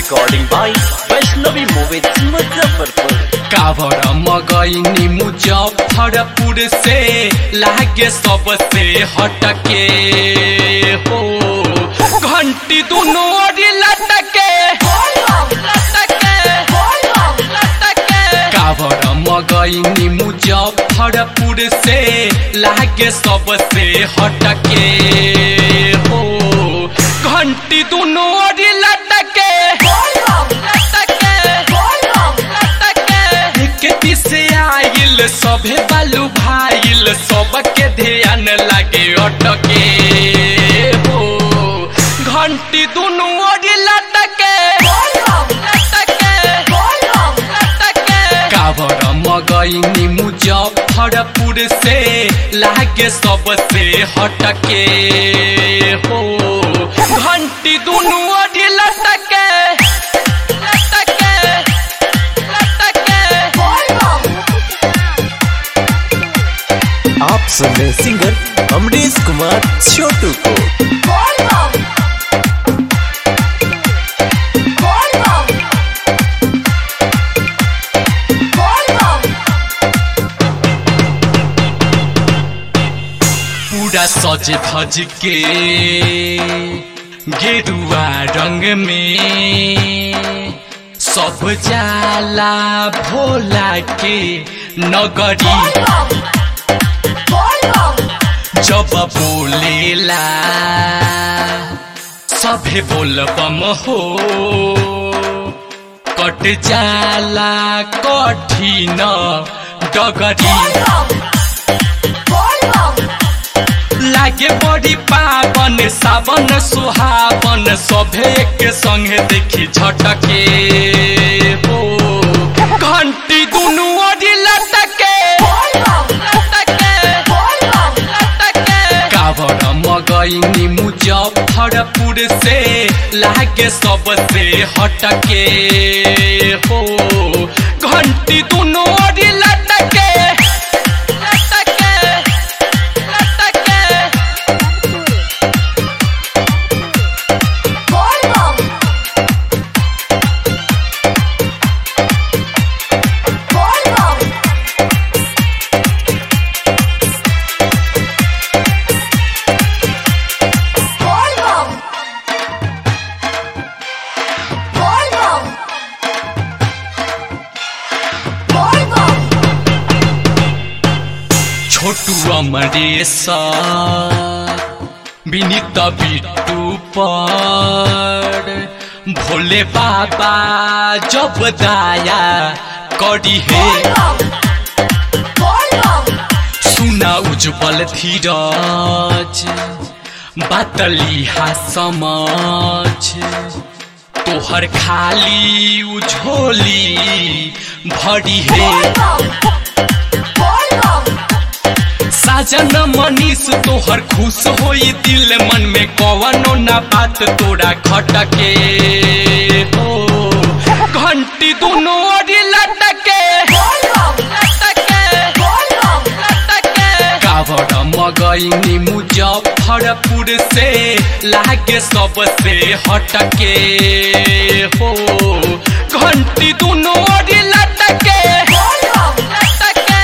Recording by Vaishnavi Movies Muzaffarpur. कावर मगैनी मुजफ्फरपुर से लागे सबसे हटके हो घंटी दोनों ओरी लटके लटके लटके कावर मगैनी मुजफ्फरपुर से लागे सबसे हटके हो घंटी दोनों ओरी लटके लटके खेती से आइल सभे बालू भाइल सबके ध्यान लागे अटके हो घंटी दुनू ओरी लटके लटके लटके कावर मगैनी मुजफ्फरपुर से लागे सबसे हटके हो घंटी दुनू ओरी लटके लटके लटके आप सुन रहे सिंगर अमरीश कुमार छोटू को पूरा सज धज के गेरुआ रंग में सब जाला भोला के नगरी जब बोलेला सभे बोलबम हो कट जाला कठिन डगरी लागे बड़ी पावन सावन सुहावन सभे के संगे देखी झटके हो घंटी दुनू ओरी लटके लटके लटके कावर मगैनी मुजफ्फरपुर से लागे सबसे हटके हो घंटी दुनू ओरी लटके लटके लटके छोटू अमरेश विनीत बिट्टू पर भोले बाबा जब दाया करी है सुना उज्जवल धीरज बातली हा समझ तोहर खाली उझोली भरी है साजन मनीष तोहर खुश होई दिल मन में कवनो ना बात तोरा खटके हो घंटी दोनों ओरी लटके लटके लटके कावर मगैनी मुजफ्फरपुर से लागे सबसे हटके हो घंटी दोनों ओरी लटके लटके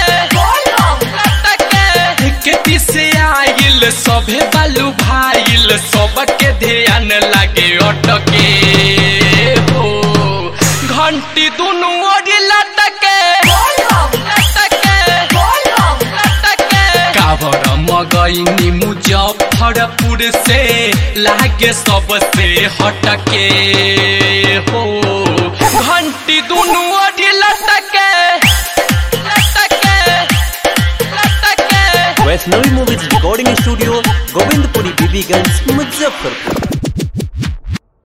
लटके खेती से आइल सभे बालू भाइल सबके ध्यान लागे अटके हो घंटी दुनू ओरी लटके लटके लटके कावर मगैनी मुजफ्फरपुर से लागे सबसे हटके हो घंटी दुनू ओरी लटके लटके लटके Vaishnavi movies recording studio Govindpuri Bibiganj Muzaffarpur